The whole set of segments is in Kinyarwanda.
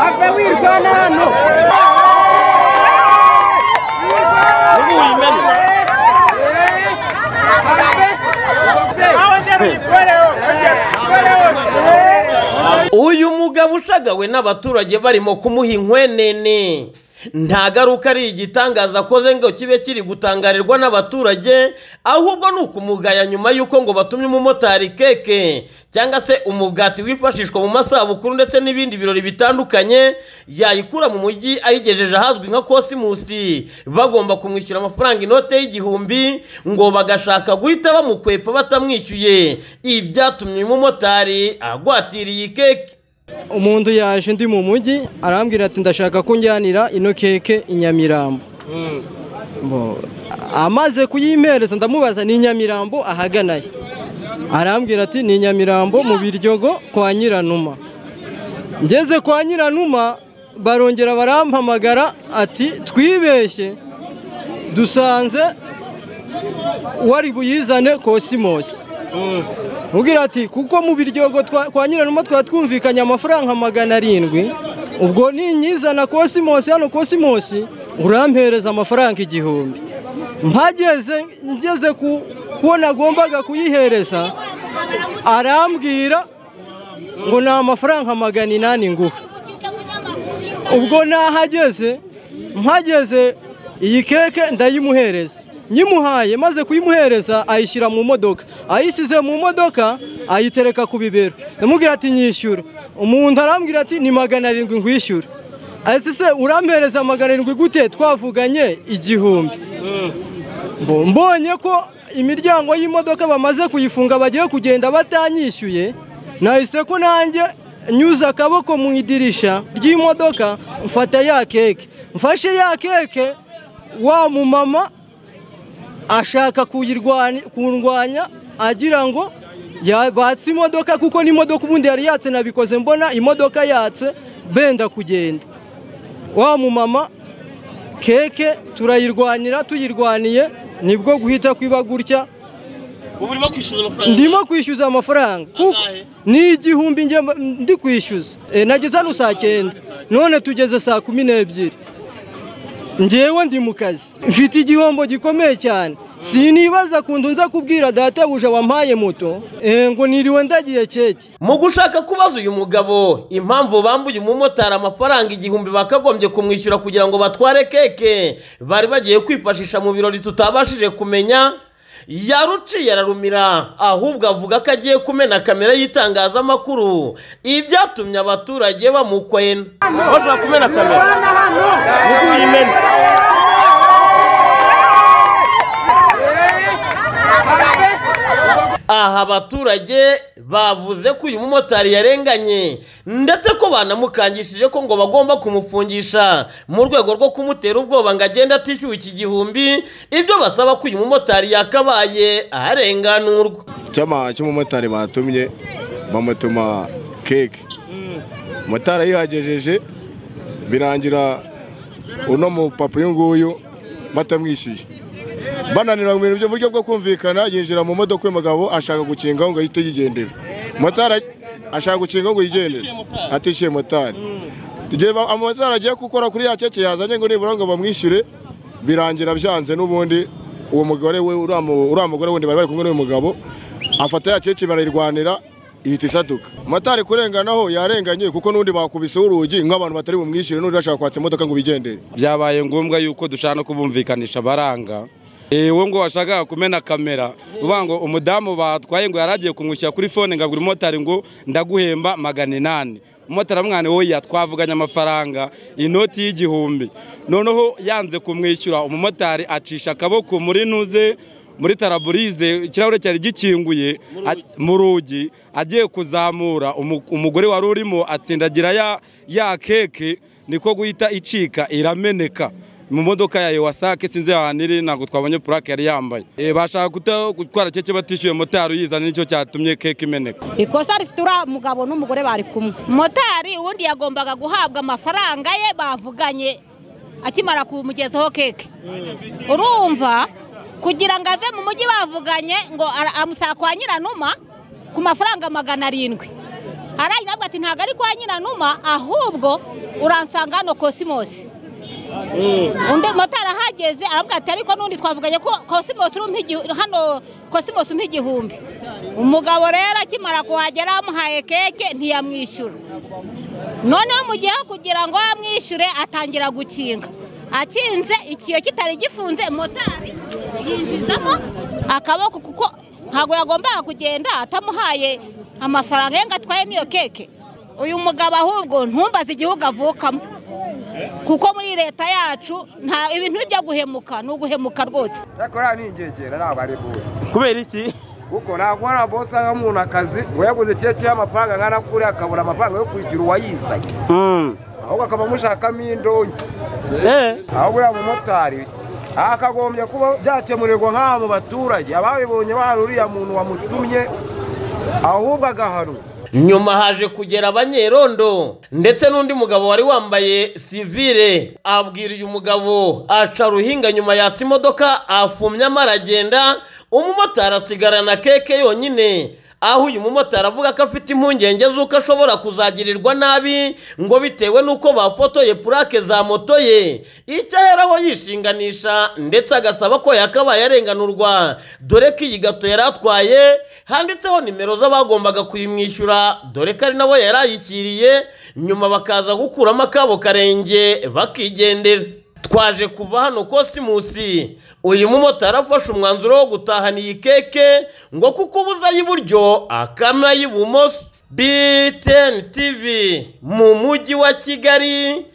ave wirwana hano Ubu wimena. uyu mugabo ushagawe n'abaturage barimo kumuha inkwenene nta garuka ari igitangaza akoze ngo kibe kiri gutangarirwa n'abaturage ahubwo ni ukumugaya nyuma y'uko ngo batumye umumotari keke cyangwa se umugati wifashishwa mu masabukuru ndetse n'ibindi birori bitandukanye yayikura mu mujyi ayigejeje ahazwi nka kosimusi bagomba kumwishyura amafaranga inote y'igihumbi ngo bagashaka guhita bamukwepa batamwishyuye ibi byatumye umumotari agwatiriye iyi keke umuntu yaje ndi mu mujyi arambwira ati ndashaka ko njyanira ino keke i nyamirambo Bo- amaze kuyimpereza ndamubaza ni i nyamirambo ahagana he arambwira ati ni i nyamirambo mu biryogo kwa nyiranuma ngeze kwa nyiranuma barongera barampamagara ati twibeshye dusanze wari buyizane kosimosi Mubwira ati kuko mu biryogo twa- kwa nyiranuma twari twumvikanye amafaranga magana arindwi ubwo ninyizana kosimosi hano kosimosi urampereza amafaranga igihumbi mpageze ngeze ku kuwo nagombaga kuyihereza arambwira ngo ni amafaranga magana inani nguha ubwo nahageze mpageze iyi keke ndayimuhereza nyimuhaye maze kuyimuhereza ayishyira mu modoka ayishyize mu modoka ayitereka ku bibero ndamubwira ati nyishyura umuntu arambwira ati ni magana arindwi ngwishyura ati se urampereza magana arindwi gute twavuganye igihumbi Mbo- mbonye ko imiryango y'imodoka bamaze kuyifunga bagiye kugenda batanyishyuye nahise ko nanjye nyuze akaboko mu idirisha ry'imodoka mfata ya keke mfashe ya keke wa mumama ashaka kuyirwanya- kundwanya agira ngo yabatse imodoka kuko n'imodoka ubundi yari yatse nabikoze mbona imodoka yatse benda kugenda wa mumama keke turayirwanira tuyirwaniye nibwo guhita kwiba gutya ubu urimo kwishyuza amafaranga ndimo kwishyuza amafaranga kuko Angahe? ni igihumbi njye mba- ndi kwishyuza Eh, nageze hano saa cyenda none tugeze saa kumi n'ebyiri ngewe ndi mu kazi mfite igihombo gikomeye cyane sinibaza kuntu nza kubwira databuja wampaye moto eh, ngo niriwe ndagiye keke mu gushaka kubaza uyu mugabo impamvu bambuye umumotari amafaranga igihumbi bakagombye kumwishyura kugira ngo batware keke bari bagiye kwifashisha mu birori tutabashije kumenya yaruciye ararumira ahubwo avuga ko agiye kumena kamera y'itangazamakuru ibi byatumye abaturage bamukwena bashobora kumena kamera wirwana hano uyimena aha abaturage bavuze ko uyu mumotari yarenganye ndetse ko banamukangishije ko ngo bagomba kumufungisha mu rwego rwo kumutera ubwoba ngo agende atishyuwe iki gihumbi ibyo basaba ko uyu mumotari yakabaye arenganurwa cyama cy'umumotari batumye bamutuma keke motari ayihagejeje birangira uno mupapa uyu nguyu batamwishyuye bananira mu bintu byo mu buryo bwo kumvikana yinjira mu modoka y'umugabo ashaka gukingaho ngo ahite yigendera motari ashaka gukingaho ngo yigendere atishyuye motari igihe ba- amotari agiye gukora kuri ya keke yazanye ngo nibura ngo bamwishyure birangira byanze n'ubundi uwo mugore we uriya mu- uriya mugore wundi bari bari kumwe n'uyu mugabo afata ya keke barayirwanira ihita isaduka motari kurenganaho yarenganye kuko n'undi bakubiseho urugi nk'abantu batari bumwishyure n'undi bashaka kwatsa imodoka ngo bigendere byabaye ngombwa yuko dushaka no kubumvikanisha abaranga wowe ngo washakaga kumena kamera uvuga ngo umudamu batwaye ngo yari agiye kumwishyura kuri fone ngo agure umumotari ngo ndaguhemba magana inani umumotari amwana wowe yatwavuganye amafaranga inoti y'igihumbi noneho yanze kumwishyura umumotari acisha akaboko muri nuze muri taraburize ikirahure cyari gikinguye a- mu rugi agiye kuzamura umu- umugore wari urimo atsindagira ya- ya keke niko guhita icika irameneka mu modoka yayo wasake sinzi ahantu iri ntabwo twabonye purake yari yambaye Eh, bashaka guta- gutwara keke batishyuye motari uyizana nicyo cyatumye keke imeneka ikosa rifite uriya mugabo n'umugore bari kumwe motari ubundi yagombaga guhabwa amafaranga ye bavuganye akimara kumugezaho keke urumva kugira ngo ave mu mujyi bavuganye ngo ara- amusaka kwa nyiranuma ku mafaranga magana arindwi arayirabwa ati ntabwo ari kwa nyiranuma ahubwo uransanga hano kosimosi undi motari ahageze aravuga ati ariko n'undi twavuganye ko kosimosi urumpa igihumbi hano kosimosi umpa igihumbi umugabo rero akimara kuhagera bamuhaye keke ntiyamwishyura noneho mu gihe kugira ngo bamwishyure atangira gukinga akinze ikiyo kitari gifunze motari yinjizamo akaboko kuko ntabwo yagombaga kugenda atamuhaye amafaranga ye ngo atwaye n'iyo keke uyu mugabo ahubwo ntumbaze igihugu avukamo kuko muri leta yacu nta ibintu bijya guhemuka ni uguhemuka rwose ariko uriya ni ingegera ntabwo ari bose kubera iki kuko ntabwo hari bose aho umuntu akazi ngo yaguze keke y'amafaranga nkana kuri akabura amafaranga yo kwishyura uwayizanye ahubwo akaba amushakamo indonke ahubwo uriya mumotari hakagombye kuba byakemurirwa nk'abo baturage ababibonye bahari uriya muntu wamutumye ahubwo agahanwa nyuma haje kugera abanyerondo ndetse n'undi mugabo wari wambaye sivire abwira uyu mugabo aca ruhinga nyuma yatsa imodoka afumye amaragenda umumotari asigarana keke yonyine aho uyu mumotari avuga ko afite impungenge z'uko ashobora kuzagirirwa nabi ngo bitewe n'uko bafotoye purake za moto ye icyo aheraho yishinganisha ndetse agasaba ko yakabaye arenganurwa dore ko iyi gato yari atwaye handitseho nimero z'abagombaga kuyimwishyura dore ko ari nabo yari ayishyiriye nyuma bakaza gukuramo akabo karenge bakigendera twaje kuva hano kosimusi uyu mumotari afashe umwanzuro wo gutahana iyi keke ngo kuko ubuze ay'iburyo akama ay'ibumoso biteni tivi mu mujyi wa kigali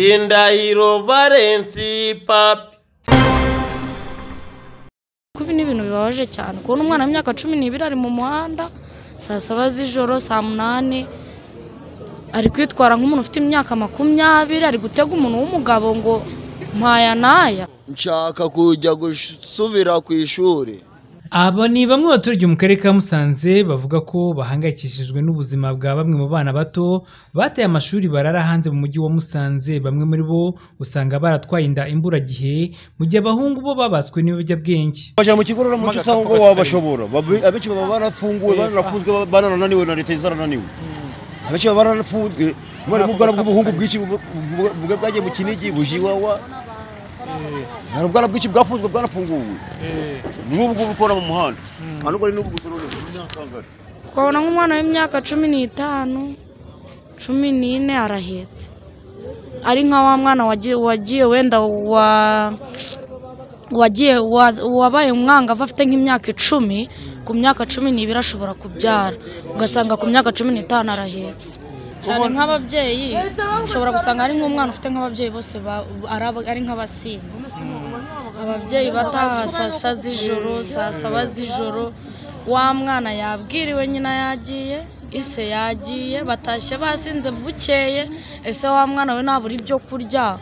ndindahiro valensi papi kuko ibi ni ibintu bibabaje cyane kubona umwana w'imyaka cumi n'ibiri ari mu muhanda saa saba z'ijoro saa munani ari kwitwara nk'umuntu ufite imyaka makumyabiri ari gutega umuntu w'umugabo ngo mpaya n'aya nshaka kujya gusubira ku ishuri aba ni bamwe mu baturage mu karere ka musanze bavuga ko bahangayikishijwe n'ubuzima bwa bamwe mu bana bato bateye amashuri barara hanze mu mujyi wa musanze bamwe muri bo usanga baratwaye inda imburagihe mu gihe abahungu bo babaswe n'ibiyobyabwenge bajya mu kigo ruramuco usanga ngo wabashobora Babi- abenshi baba barafunguwe barafunzwe barananiwe na leta zarananiwe abenshi baba barafunzwe umwarimu ubwana bw'ubuhungu bwinshi bu- bu- bu- bwagiye mu kinigi bujiwawa hari ubwana bwinshi bwafunzwe bwarafunguwe n'ubu ngubu ukora mu muhanda nta nubwo ari n'ubu gusa noneho imyaka angana ukabona nk'umwana w'imyaka cumi n'itanu cumi n'ine arahetse ari nka wa mwana wagiye wagiye wenda wa wagiye wa- wabaye umwangavu afite nk'imyaka icumi ku myaka cumi n'ibiri ashobora kubyara ugasanga ku myaka cumi n'itanu arahetse cyane nk'ababyeyi ushobora gusanga ari nk'umwana ufite nk'ababyeyi bose ba- ari- ari nk'abasinzi ababyeyi bataha saa sita z'ijoro saa saba z'ijoro wa mwana yabwiriwe nyina yagiye ise yagiye batashye basinze bukeye ese wa mwana we ntabura ibyo kurya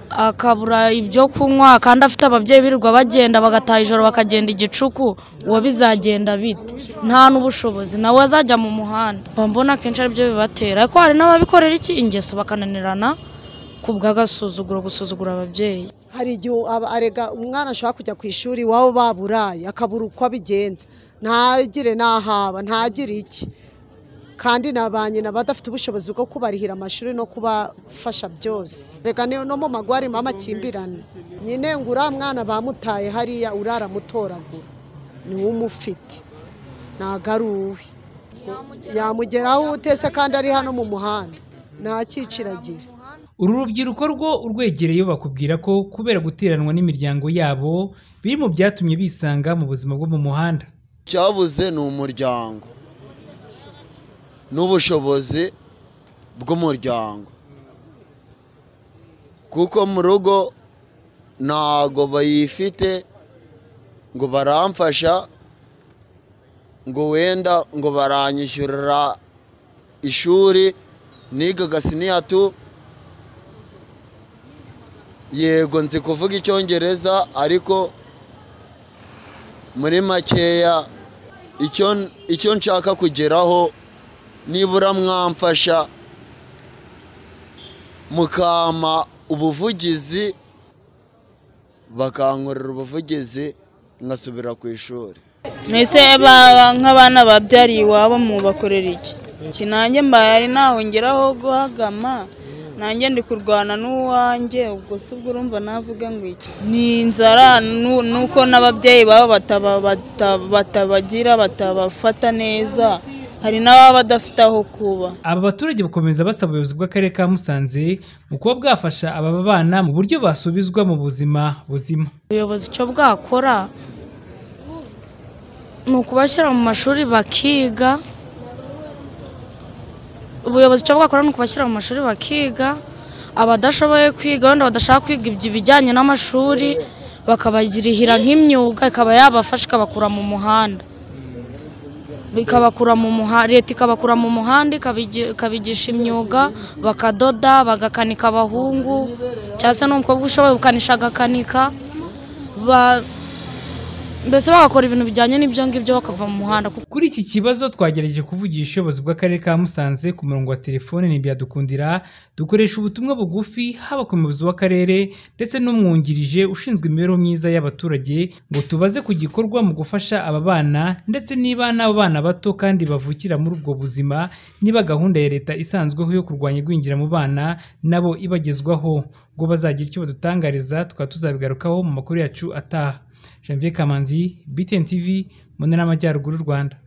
akabura ibyo kunywa kandi afite ababyeyi birirwa bagenda bagataha ijoro bakagenda igicuku uwo bizagenda bite nta n'ubushobozi nawe azajya mu muhanda mba mbona akenshi aribyo bibatera ariko hari n'ababikorera iki ingeso bakananirana ku bw'agasuzuguro gusuzugura ababyeyi hari igihe aba- arega umwana ashobora kujya ku ishuri iwabo baburaye akabura uko abigenza ntagire n'ahaba ntagire iki kandi na ba nyina badafite ubushobozi bwo kubarihira amashuri no kubafasha byose reka niyo no mu mago harimo amakimbirane nyine ngo uriya mwana bamutaye hariya uraramutoragura niwe umufite ntago ari uwe yamugeraho utese kandi ari hano mu muhanda ntacyiciragira uru rubyiruko rwo urwegereye bakubwira ko kubera guteranwa n'imiryango yabo biri mu byatumye bisanga mu buzima bwo mu muhanda cyabuze ni umuryango n'ubushobozi bw'umuryango kuko mu rugo ntago bayifite ngo baramfasha ngo wenda ngo baranyishyurira ishuri nigaga siniyatu yego nzi kuvuga icyongereza ariko muri makeya icyo icyo nshaka kugeraho nibura mwamfasha mukampa ubuvugizi bakankorera ubuvugizi ngasubira ku ishuri mbese nk'abana babyariye iwabo mubakorera iki kinange mbayari ntawongeraho guhagama nanjye ndi kurwana n'uwanjye ubwo si ubwo urumva navuga ngo iki ni inzara nu- nuko n'ababyeyi babo bataba- bata- batabagira batabafata neza hari n'ababa badafite aho kuba aba baturage bakomeza basaba ubuyobozi bw'akarere ka musanze mu kuba bwafasha aba bana mu buryo basubizwa mu buzima buzima ubuyobozi icyo bwakora ni ukubashyira mu mashuri bakiga ubuyobozi icyo bwakora ni ukubashyira mu mashuri bakiga abadashoboye kwiga wenda badashaka kwiga ibyo ibijyanye n'amashuri bakabagirihira nk'imyuga ikaba yabafasha ikabakura mu muhanda ikabakura mu muhanda leta ikabakura mu muhanda ikabigi- ikabigisha imyuga bakadoda bagakanika abahungu cyangwa se n'umukobwa ushoboye gukanisha agakanika ba- mbese bagakora ibintu bijyanye n'ibyo ngibyo bakava mu muhanda kuko kuri iki kibazo twagerageje kuvugisha ubuyobozi bw'akarere ka musanze ku murongo wa telefone ntibyadukundira dukoresha ubutumwa bugufi haba ku muyobozi w'akarere ndetse n'umwungirije ushinzwe imibereho myiza y'abaturage ngo tubaze ku gikorwa mu gufasha aba bana ndetse niba n'abo bana bato kandi bavukira muri ubwo buzima niba gahunda ya leta isanzweho yo kurwanya igwingira mu bana nabo ibagezwaho ngo bazagira icyo badutangariza tukaba tuzabigarukaho mu makuru yacu ataha janvier kamanzi btn tv mu ntara y'amajyaruguru y'u rwanda